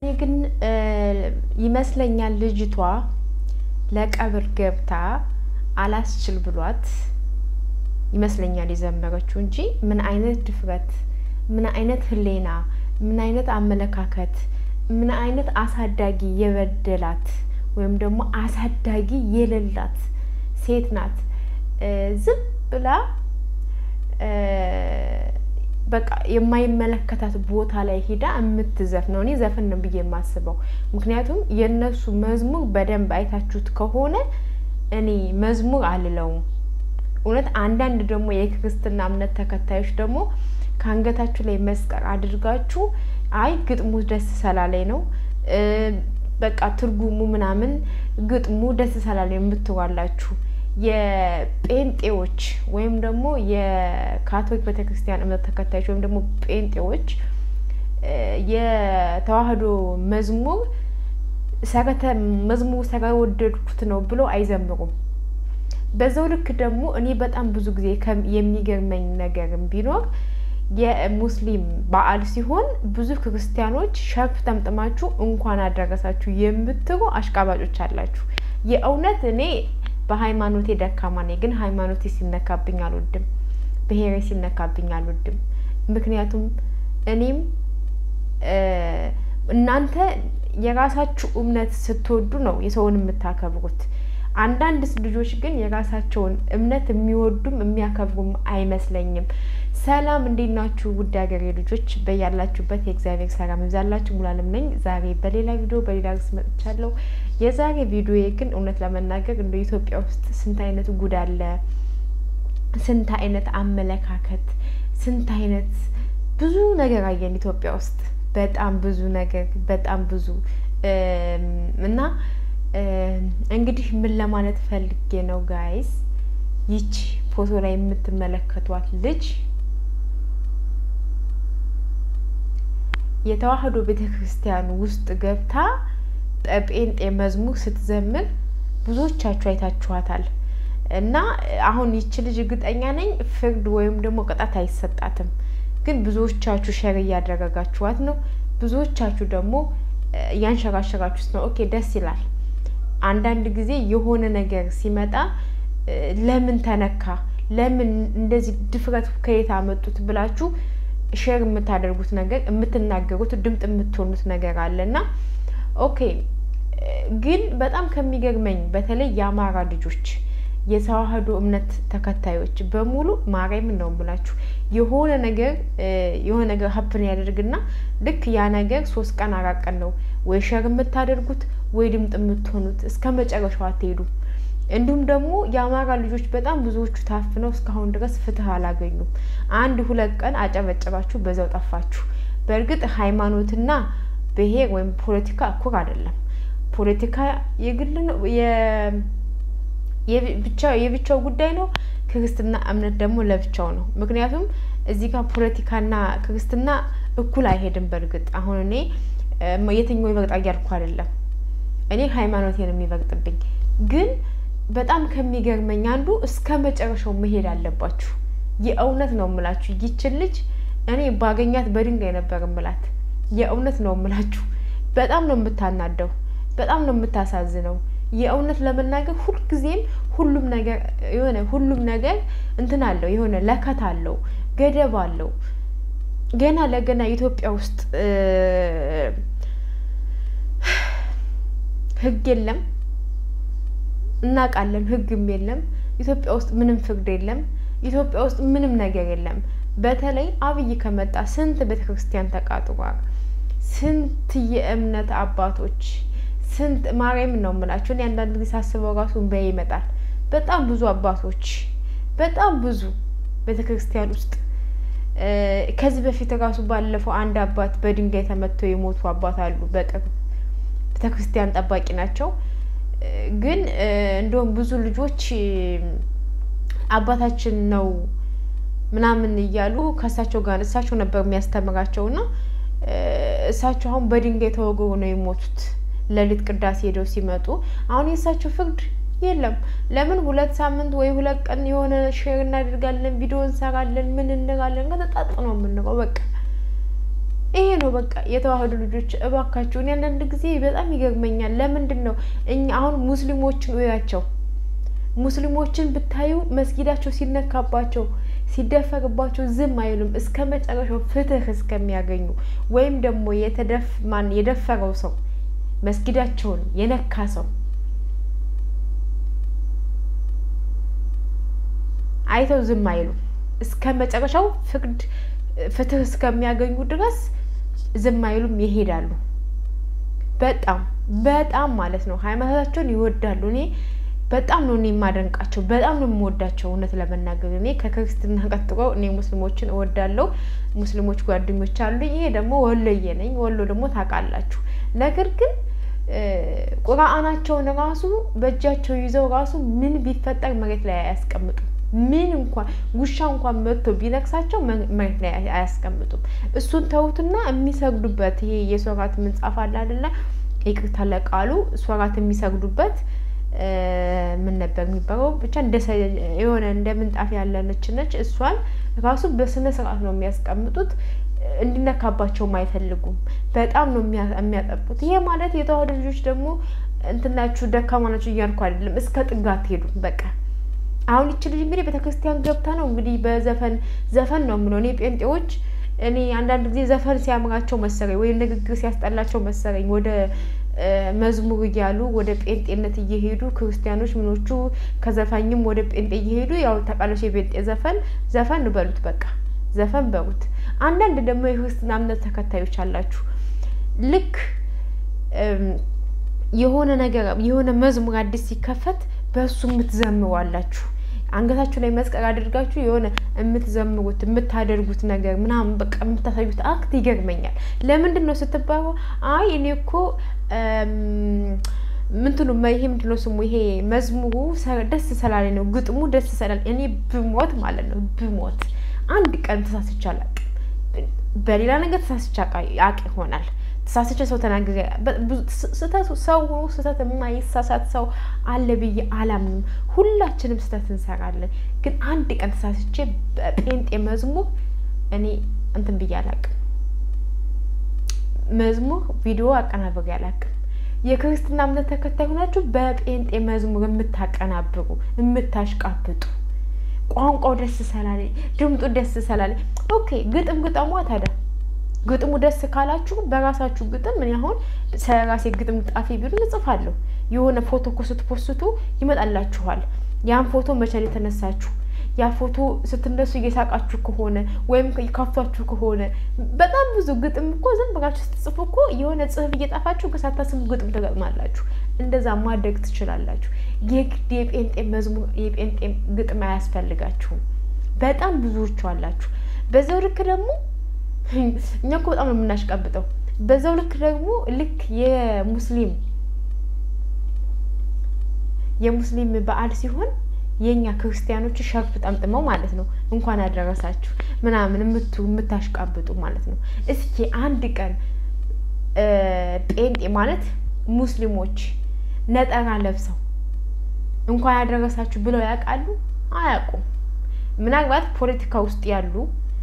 እኔ ግን ይመስለኛል ልጅቷ ለቀብር ገብታ አላስችል ብሏት ይመስለኛል የዘመረችው እንጂ ምን አይነት ድፍረት፣ ምን አይነት ሕሊና፣ ምን አይነት አመለካከት፣ ምን አይነት አሳዳጊ የበደላት ወይም ደግሞ አሳዳጊ የሌላት ሴት ናት። ዝም ብላ በቃ የማይመለከታት ቦታ ላይ ሂዳ የምትዘፍ ነው። እኔ ዘፈን ነው ብዬ የማስበው። ምክንያቱም የእነሱ መዝሙር በደንብ አይታችሁት ከሆነ እኔ መዝሙር አልለውም። እውነት አንዳንድ ደግሞ የክርስትና እምነት ተከታዮች ደግሞ ከአንገታችሁ ላይ መስቀል አድርጋችሁ አይ ግጥሙ ደስ ሰላለኝ ነው በቃ ትርጉሙ ምናምን ግጥሙ ደስ ሰላለኝ የምትዋላችሁ የጴንጤዎች ወይም ደግሞ የካቶሊክ ቤተክርስቲያን እምነት ተከታዮች ወይም ደግሞ ጴንጤዎች የተዋህዶ መዝሙር ሰረተ መዝሙር ስለወደድኩት ነው ብሎ አይዘምሩም። በዛው ልክ ደግሞ እኔ በጣም ብዙ ጊዜ የሚገርመኝ ነገርም ቢኖር የሙስሊም በዓል ሲሆን ብዙ ክርስቲያኖች ሸርፍ ጠምጥማችሁ እንኳን አደረሳችሁ የምትሉ አሽቃባጮች አላችሁ። የእውነት እኔ በሃይማኖቴ ደካማ ነኝ፣ ግን ሃይማኖቴ ሲነካብኝ አልወድም፣ ብሔሬ ሲነካብኝ አልወድም። ምክንያቱም እኔም እናንተ የራሳችሁ እምነት ስትወዱ ነው የሰውን የምታከብሩት። አንዳንድ ልጆች ግን የራሳቸውን እምነት የሚወዱም የሚያከብሩም አይመስለኝም። ሰላም እንዴት ናችሁ? ውድ ሀገሬ ልጆች በያላችሁበት የእግዚአብሔር ሰላም ይብዛላችሁ። ሙሉዓለም ነኝ። ዛሬ በሌላ ቪዲዮ በሌላ ርዕስ መጥቻለሁ። የዛሬ ቪዲዮ ግን እውነት ለመናገር እንደ ኢትዮጵያ ውስጥ ስንት አይነት ጉድ አለ፣ ስንት አይነት አመለካከት፣ ስንት አይነት ብዙ ነገር አየን ኢትዮጵያ ውስጥ በጣም ብዙ ነገር በጣም ብዙ እና እንግዲህ ምን ለማለት ፈልጌ ነው ጋይስ፣ ይቺ ፎቶ ላይ የምትመለከቷት ልጅ የተዋህዶ ቤተ ክርስቲያን ውስጥ ገብታ ጴንጤ መዝሙር ስትዘምር ብዙዎቻችሁ አይታችኋታል። እና አሁን ይቺ ልጅ እርግጠኛ ነኝ ፍርድ ወይም ደግሞ ቅጣት አይሰጣትም። ግን ብዙዎቻችሁ ሸር እያደረጋችኋት ነው። ብዙዎቻችሁ ደግሞ እያንሸራሸራችሁት ነው። ኦኬ ደስ ይላል። አንዳንድ ጊዜ የሆነ ነገር ሲመጣ ለምን ተነካ፣ ለምን እንደዚህ ድፍረት ከየት አመጡት ብላችሁ ሼር የምታደርጉት ነገር የምትናገሩት ድምፅ የምትሆኑት ነገር አለ እና ኦኬ። ግን በጣም ከሚገርመኝ በተለይ የአማራ ልጆች የተዋህዶ እምነት ተከታዮች በሙሉ ማርያም ነው ብላችሁ የሆነ ነገር የሆነ ነገር ሀፕን ያደርግና ልክ ያ ነገር ሶስት ቀን አራት ቀን ነው ወይ ሸር የምታደርጉት ወይ ድምፅ የምትሆኑት እስከ መጨረሻው አትሄዱም። እንዲሁም ደግሞ የአማራ ልጆች በጣም ብዙዎቹ ታፍነው እስካሁን ድረስ ፍትህ አላገኙም። አንድ ሁለት ቀን አጨበጨባችሁ፣ በዛው ጠፋችሁ። በእርግጥ ሃይማኖትና ብሔር ወይም ፖለቲካ እኩል አይደለም። ፖለቲካ የግል ነው የብቻው ጉዳይ ነው። ክርስትና እምነት ደግሞ ለብቻው ነው። ምክንያቱም እዚህ ጋር ፖለቲካና ክርስትና እኩል አይሄድም። በእርግጥ አሁን እኔ የትኛው ይበልጣል እያልኩ አይደለም። እኔ ሃይማኖቴን የሚበልጥብኝ ግን በጣም ከሚገርመኝ አንዱ እስከ መጨረሻው መሄድ አለባችሁ። የእውነት ነው የምላችሁ። ይችን ልጅ እኔ ባገኛት በድንጋይ ነበር ምላት። የእውነት ነው የምላችሁ። በጣም ነው የምታናደው፣ በጣም ነው የምታሳዝነው። የእውነት ለመናገር ሁልጊዜም ሁሉም ነገር የሆነ ሁሉም ነገር እንትን አለው የሆነ ለከት አለው ገደብ አለው። ገና ለገና ኢትዮጵያ ውስጥ ሕግ የለም እናውቃለን። ሕግም የለም ኢትዮጵያ ውስጥ ምንም ፍርድ የለም። ኢትዮጵያ ውስጥ ምንም ነገር የለም። በተለይ አብይ ከመጣ ስንት ቤተክርስቲያን ተቃጥሯል። ስንት የእምነት አባቶች ስንት ማርያምን ነው የምላቸው። እኔ አንዳንድ ጊዜ ሳስበው ራሱ እንባዬ ይመጣል። በጣም ብዙ አባቶች በጣም ብዙ ቤተ ክርስቲያን ውስጥ ከዚህ በፊት ራሱ ባለፈው አንድ አባት በድንጋይ ተመተው የሞቱ አባት አሉ። በቅርብ ቤተ ክርስቲያን ጠባቂ ናቸው። ግን እንደውም ብዙ ልጆች አባታችን ነው ምናምን እያሉ ከእሳቸው ጋር እሳቸው ነበር የሚያስተምራቸው እና እሳቸው አሁን በድንጋይ ተወግሮ ነው የሞቱት። ሌሊት ቅዳሴ ሄደው ሲመጡ አሁን የእሳቸው ፍርድ የለም። ለምን ሁለት ሳምንት ወይ ሁለት ቀን የሆነ ሼር እናደርጋለን፣ ቪዲዮ እንሰራለን፣ ምን እንላለን፣ ከተጣጥ ነው የምንለው። በቃ ይሄ ነው በቃ የተዋህዶ ልጆች እባካችሁ። እኔ አንዳንድ ጊዜ በጣም ይገርመኛል። ለምንድን ነው እኛ አሁን ሙስሊሞችን እያቸው ሙስሊሞችን ብታዩ መስጊዳቸው ሲነካባቸው ሲደፈርባቸው ዝም አይሉም እስከ መጨረሻው ፍትህ እስከሚያገኙ ወይም ደግሞ የተደፍ ማን የደፈረው ሰው መስጊዳቸውን የነካ ሰው አይተው ዝም አይሉም እስከ መጨረሻው ፍርድ ፍትህ እስከሚያገኙ ድረስ ዝም አይሉም፣ ይሄዳሉ። በጣም በጣም ማለት ነው ሃይማኖታቸውን ይወዳሉ። እኔ በጣም ነው እኔ የማደንቃቸው፣ በጣም ነው የምወዳቸው። እውነት ለመናገር እኔ ከክርስትና ቀጥሎ እኔ ሙስሊሞችን እወዳለሁ። ሙስሊሞች ጓደኞች አሉኝ። ይሄ ደግሞ ወሎዬ ነኝ። ወሎ ደግሞ ታውቃላችሁ። ነገር ግን ቁርአናቸውን ራሱ በእጃቸው ይዘው ራሱ ምን ቢፈጠር መሬት ላይ አያስቀምጡም። ምን እንኳን ውሻ እንኳን መጥቶ ቢነክሳቸው መሬት ላይ አያስቀምጡም። እሱን ተውትና የሚሰግዱበት ይሄ የሶራት ምንጻፍ አለ አይደለ? ይቅርታ ለቃሉ ሶራት የሚሰግዱበት ምን ነበር የሚባለው? ብቻ እንደ የሆነ እንደ ምንጣፍ ያለነች ነች። እሷን ራሱ በስነ ስርዓት ነው የሚያስቀምጡት። እንዲነካባቸውም አይፈልጉም። በጣም ነው የሚያጠቡት። ይሄ ማለት የተዋህዶ ልጆች ደግሞ እንትናችሁ ደካማ ናችሁ እያልኩ አይደለም። እስከ ጥግ አትሄዱም። በቃ አሁን ይቺ ልጅ እንግዲህ ቤተክርስቲያን ገብታ ነው እንግዲህ በዘፈን ዘፈን ነው የምለው እኔ ጴንጤዎች እኔ አንዳንድ ጊዜ ዘፈን ሲያምራቸው መሰለኝ ወይም ንግግር ሲያስጠላቸው መሰለኝ ወደ መዝሙር እያሉ ወደ ጴንጤነት እየሄዱ ክርስቲያኖች ምኖቹ ከዘፋኝም ወደ ጴንጤ እየሄዱ ያው ተቃለሽ የጴንጤ ዘፈን ዘፈን በሉት በቃ ዘፈን በሉት። አንዳንድ ደግሞ የክርስትና እምነት ተከታዮች አላችሁ ልክ የሆነ ነገር የሆነ መዝሙር አዲስ ሲከፈት በእሱ የምትዘምሩ አላችሁ። አንገታችሁ ላይ መስቀል አድርጋችሁ የሆነ የምትዘምሩት የምታደርጉት ነገር ምናምን በቃ የምታሳዩት አክት ይገርመኛል። ለምንድን ነው ስትባሉ፣ አይ እኔ እኮ ምንትኑ ይሄ ምንድን ነው ስሙ ይሄ መዝሙሩ ደስ ስላለኝ ነው፣ ግጥሙ ደስ ስላለኝ እኔ ብሞት ማለት ነው ብሞት አንድ ቀን ተሳስቼ አላውቅም። በሌላ ነገር ተሳስቼ አውቅ ይሆናል ተሳስቼ ሰው ተናግሬ ስህተቱ ሰው ስህተት የማይሳሳት ሰው አለ ብዬ አላምንም። ሁላችንም ስህተት እንሰራለን። ግን አንድ ቀን ተሳስቼ በጴንጤ መዝሙር እኔ እንትን ብዬ አላውቅም። መዝሙር ቪዲዮ አቀናብሬ አላውቅም። የክርስትና እምነት ተከታይ ሆናችሁ በጴንጤ መዝሙር የምታቀናብሩ የምታሽቃብጡ ቋንቋው ደስ ሰላለኝ፣ ድምጡ ደስ ሰላለኝ። ኦኬ ግጥም ግጠሟ ታዲያ ግጥሙ ደስ ካላችሁ በራሳችሁ ግጥም ምን ያሁን ስለራሴ ግጥም ጣፊ ቢሉ እጽፋለሁ። የሆነ ፎቶ እኮ ስትፖስቱ ይመጣላችኋል። ያን ፎቶ መቼ ነው የተነሳችሁ? ያ ፎቶ ስትነሱ እየሳቃችሁ ከሆነ ወይም ከፍቷችሁ ከሆነ በጣም ብዙ ግጥም እኮ ዝም ብላችሁ ስትጽፉ እኮ የሆነ ጽህፍ እየጣፋችሁ ከሳታስቡ ግጥም ትገጥማላችሁ። እንደዛ ማድረግ ትችላላችሁ። የግድ የጴንጤ መዝሙር የጴንጤ ግጥም አያስፈልጋችሁም። በጣም ብዙዎቹ አላችሁ። በዛው ልክ ደግሞ እኛ እኮ በጣም ነው የምናሽቀብጠው። በዛው ልክ ደግሞ ልክ የሙስሊም የሙስሊም በዓል ሲሆን የእኛ ክርስቲያኖች ሸርፍ ጠምጥመው ማለት ነው እንኳን ያደረሳችሁ ምናምን የምቱ የምታሽቃብጡ ማለት ነው። እስኪ አንድ ቀን ጴንጤ ማለት ሙስሊሞች ነጠላ ለብሰው እንኳን ያደረሳችሁ ብለው ያውቃሉ? አያውቁም። ምናልባት ፖለቲካ ውስጥ ያሉ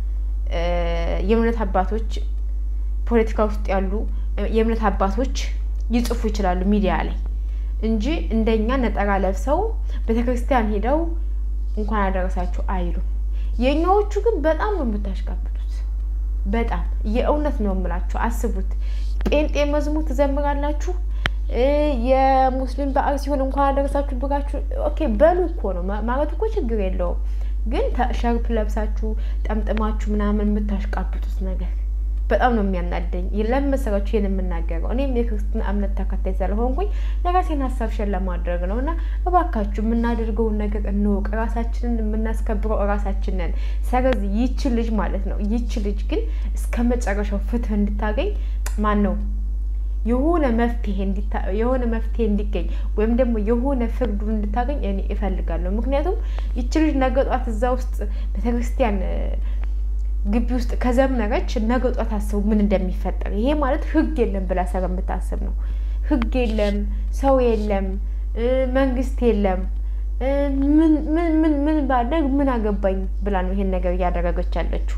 የእምነት አባቶች ፖለቲካ ውስጥ ያሉ የእምነት አባቶች ይጽፉ ይችላሉ ሚዲያ ላይ እንጂ እንደኛ ነጠላ ለብሰው ቤተክርስቲያን ሄደው እንኳን አደረሳችሁ አይሉም። የእኛዎቹ ግን በጣም ነው የምታሽቃብጡት። በጣም የእውነት ነው የምላችሁ። አስቡት፣ ጴንጤ መዝሙር ትዘምራላችሁ። የሙስሊም በዓል ሲሆን እንኳን አደረሳችሁ ብላችሁ ኦኬ በሉ እኮ ነው ማለት እኮ ችግር የለውም። ግን ሸርፕ ለብሳችሁ ጠምጥማችሁ ምናምን የምታሽቃብጡት ነገር በጣም ነው የሚያናደኝ። ለምን መሰላችሁ ይሄን የምናገረው? እኔም የክርስትና እምነት ተከታይ ስለሆንኩኝ የራሴን ሀሳብ ሸን ለማድረግ ነው። እና እባካችሁ የምናደርገውን ነገር እንወቅ። ራሳችንን የምናስከብረው ራሳችንን። ስለዚህ ይቺ ልጅ ማለት ነው ይቺ ልጅ ግን እስከ መጨረሻው ፍትህ እንድታገኝ ማን ነው የሆነ መፍትሄ የሆነ መፍትሄ እንዲገኝ ወይም ደግሞ የሆነ ፍርዱን እንድታገኝ እኔ እፈልጋለሁ። ምክንያቱም ይቺ ልጅ ነገ ጧት እዛ ውስጥ ቤተክርስቲያን ግቢ ውስጥ ከዘመረች ነገ ጧት አስቡ ምን እንደሚፈጠር። ይሄ ማለት ህግ የለም ብላ ሰር የምታስብ ነው። ህግ የለም፣ ሰው የለም፣ መንግስት የለም። ምን ምን ምን ባደግ ምን አገባኝ ብላ ነው ይሄን ነገር እያደረገች ያለችው።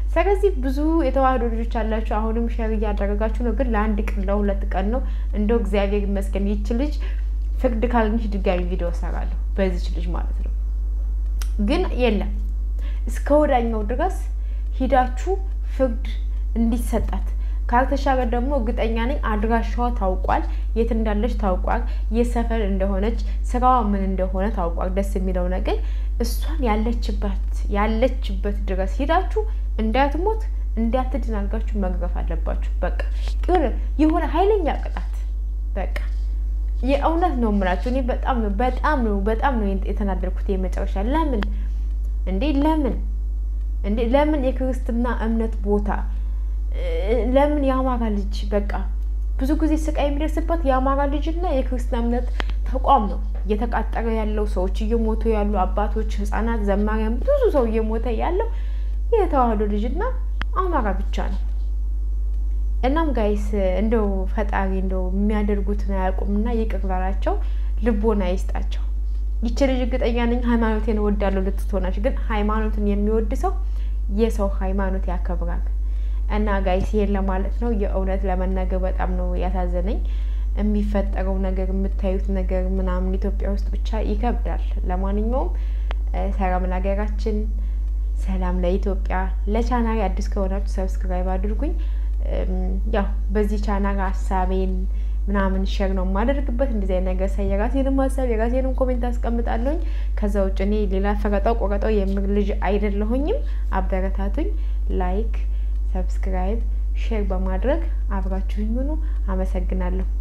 ስለዚህ ብዙ የተዋህዶ ልጆች አላችሁ። አሁንም ሸር እያደረጋችሁ ነው፣ ግን ለአንድ ቀን ለሁለት ቀን ነው። እንደው እግዚአብሔር ይመስገን ይች ልጅ ፍርድ ካገኘች ድጋሚ ቪዲዮ እሰራለሁ በዚች ልጅ ማለት ነው። ግን የለም እስከ ወዳኛው ድረስ ሂዳችሁ ፍርድ እንዲሰጣት ካልተሻለ ደግሞ እርግጠኛ ነኝ አድራሻዋ ታውቋል፣ የት እንዳለች ታውቋል፣ የት ሰፈር እንደሆነች ስራዋ ምን እንደሆነ ታውቋል። ደስ የሚለው ነገር እሷን ያለችበት ያለችበት ድረስ ሂዳችሁ እንዳትሞት እንዳትድን አድርጋችሁ መግረፍ አለባችሁ። በቃ የሆነ ኃይለኛ ቅጣት በቃ የእውነት ነው የምላችሁ። እኔ በጣም ነው በጣም ነው በጣም ነው የተናደድኩት። የመጨረሻ ለምን እንዴ ለምን እንዴ ለምን የክርስትና እምነት ቦታ ለምን የአማራ ልጅ በቃ ብዙ ጊዜ ስቃይ የሚደርስበት የአማራ ልጅና የክርስትና እምነት ተቋም ነው እየተቃጠረ ያለው ሰዎች እየሞቱ ያሉ አባቶች፣ ህጻናት፣ ዘማሪያን ብዙ ሰው እየሞተ ያለው የተዋህዶ ልጅና አማራ ብቻ ነው። እናም ጋይስ እንደው ፈጣሪ እንደው የሚያደርጉትን አያውቁምና ይቅር በላቸው፣ ልቦና ይስጣቸው። ይቺ ልጅ እርግጠኛ ነኝ ሃይማኖቴን እወዳለሁ ልትሆናች፣ ግን ሃይማኖትን የሚወድ ሰው የሰው ሃይማኖት ያከብራል። እና ጋይስ ይሄን ለማለት ነው። የእውነት ለመናገር በጣም ነው ያሳዘነኝ የሚፈጠረው ነገር የምታዩት ነገር ምናምን ኢትዮጵያ ውስጥ ብቻ ይከብዳል። ለማንኛውም ሰላም ለሀገራችን፣ ሰላም ለኢትዮጵያ። ለቻናል አዲስ ከሆናችሁ ሰብስክራይብ አድርጉኝ። ያው በዚህ ቻናል ሀሳቤን ምናምን ሸር ነው የማደርግበት። እንደዚህ አይነት ነገር ሳይ የራሴንም ሀሳብ የራሴንም ኮሜንት አስቀምጣለሁኝ። ከዛ ውጭ እኔ ሌላ ፈረጠው ቆረጠው የምር ልጅ አይደለሁኝም። አበረታቱኝ። ላይክ፣ ሰብስክራይብ፣ ሼር በማድረግ አብራችሁኝ ሁኑ። አመሰግናለሁ።